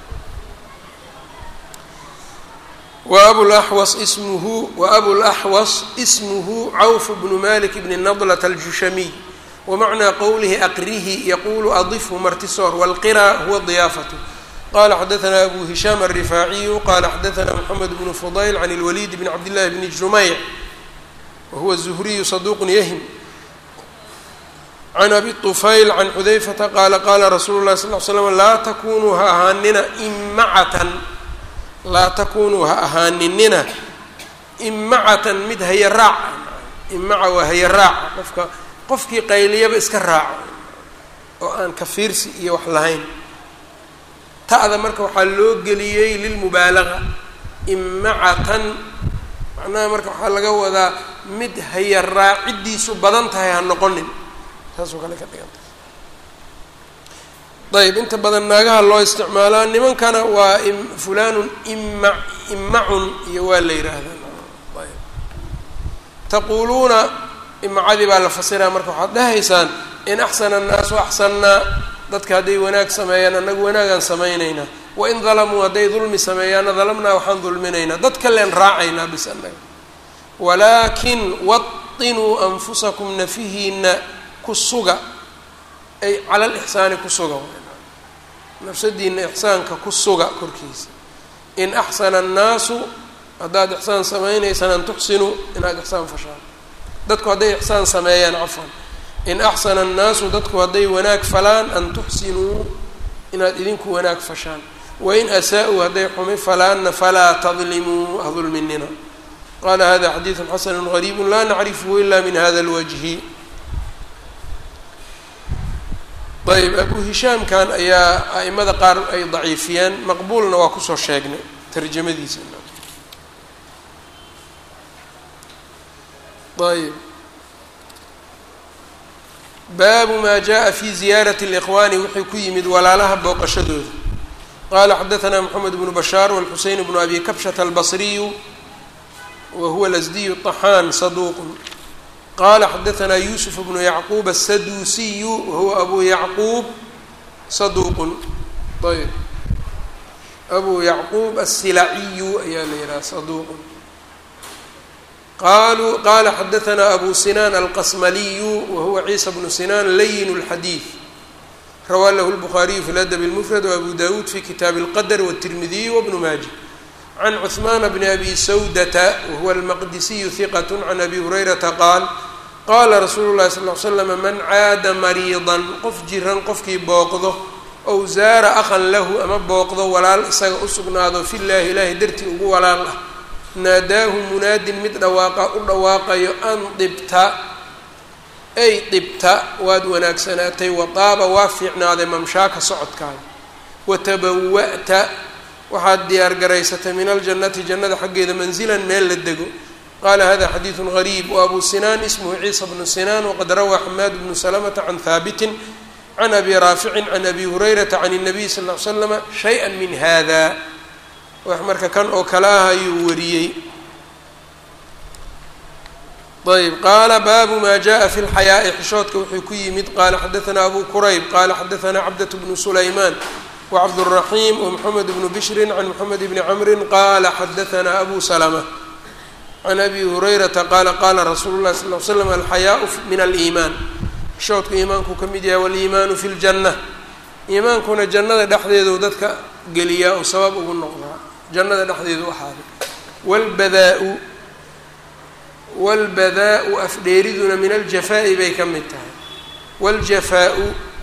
waabulaxwas ismuhu waabulaxwas ismuhu cawf bnu malik bni nadlat aljushamiy wamacnaa qowlihi aqrihi yaqulu adifhu martisoor wاlqira huwa diyaafatu qala xadaثna abu hishaam الrifaaciyu qala xadaثna mxamed bnu fudayl can اlwalid bn cabd llahi bni jumeyc wahuwa zuhriyu saduq yahim can abi طufayl can xudayfata qaala qaala rasuulu lahi sal l slam laa takunuu ha ahaanina immacatan laa takunuu ha ahaaninina immacatan mid haya raaca imaca waa haya raaca qofka qofkii qayliyaba iska raaco oo aan kafiirsi iyo wax lahayn ta'da marka waxaa loo geliyey lilmubaalaga immacatan macnaha marka waxaa laga wadaa mid haya raaciddiisu badan tahay ha noqonin saasoo kale ka dhiganta ayb inta badan naagaha loo isticmaalaa nimankana waa fulanun ima imacun iyo waa la yidhaahdaa ayb taquuluuna imacadii baa la fasiraa marka waxaad dhahaysaan in axsana annaasu axsannaa dadka hadday wanaag sameeyaan annagu wanaagaan samaynaynaa wain dalamuu hadday dulmi sameeyaana dalamnaa waxaan dulminaynaa dad kalean raacaynaa bis annaga walaakin watinuu anfusakum nafihiina kusuga ay cala lixsaani ku suga nafsadiina ixsaanka ku suga korkiisa in axsana annaasu haddaad ixsaan samaynaysaan an tuxsinuu inaad ixsaan fashaan dadku hadday ixsaan sameeyaan cafwan in axsana annaasu dadku hadday wanaag falaan an tuxsinuu inaad idinku wanaag fashaan wain asaa-uu hadday xumi falaanna falaa tadlimuu ha dulminina qala hada xadiidu xasanu gariibu laa nacrifhu ila min hada lwajhi ayb abu hishaamkan ayaa a'imada qaar ay daciifiyeen maqbuulna waa kusoo sheegnay tarjamadiisa ayb baabu ma jaءa fi ziyaaraة اlإkhwani wuxuu ku yimid walaalaha booqashadooda qala xadaثna mxamed bnu bashaar wاlxuseyn bnu abi kabshata albصriyu wa huwa lasdiyu طaxaan saduq qala xadaثna yusuf bnu yacquub aلsaduusiyu wahuwa abu yacquub saduuqun ayb abu yacquub aلsilaciyu ayaa la yidhaha saduuqun qaluu qala xadaثna abu sinaan alqasmaliyu wahuwa ciisa bnu sinaan layin اlxadiid rawaa lahu اlbukhaariyu fi ladab اlmufrad wabu dawuud fi kitaabi اlqadr wالtirmidiy wbnu maaja can cuثmaan bni abi sawdata wahuwa almaqdisiyu hiqat can abi hurayrata qaal qaala rasuulu llahi sal ly slam man caada mariidan qof jiran qofkii booqdo ow zaara akhan lahu ama booqdo walaal isaga u sugnaado fillaahi ilaahay dartii ugu walaal ah naadaahu munaadin mid dhawaaqa u dhawaaqayo an dibta ay dibta waad wanaagsanaatay wadaaba waa fiicnaaday mamshaaka socodkaaga watabawa'ta waxaad diyaar garaysatay min aljannati jannada xaggeeda manzilan meel la dego qala hada xadiidu gariib wabu sinaan ismhu ciisa bnu sinaan waqad rawaa xamaad bnu salamata can haabitin can abi raaficin can abi hurayrata can الnabiy sal ly slama shaya min hada wax marka kan oo kale ah ayuu wariyey ayb qaala baabu ma jaءa fi اlxayaaءi xishoodka wuxuu ku yimid qala xadaثna abu kurayb qala xadaثna cabdaة bnu sulayman wcabdالraxim wmxamed bnu bishri can mxamed bni camri qala xadaثna abu slma can abi hurayrata qaala qaala rasuulu llahi sal l slam alxayaau min aliimaan xishoodku iimaanku ka mid yahay waliimaanu fi ljanna iimaankuna jannada dhexdeedu dadka geliyaa oo sabab ugu noqdaa jannada dhexdeedu ahaaday walbadaa-u walbadaa-u afdheeriduna min aljafaa'i bay ka mid tahay waljafaau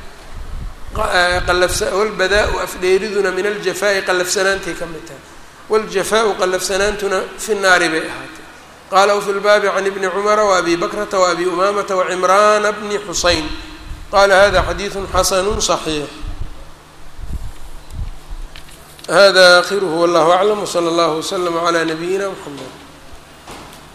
walbadaa-u afdheeriduna min aljafaa'i qallafsanaantay ka mid tahay waljafaau qallafsanaantuna fi naari bay ahaatay qala wfi lbaabi can ibni cumara waabi bakrata waabi umaamata wacimraana bni xuseyn qala hada xadiiثu xasanu صaxiix hada akhiruhu wallahu aclam wslى اllah wslm عlى nabiyina mxamed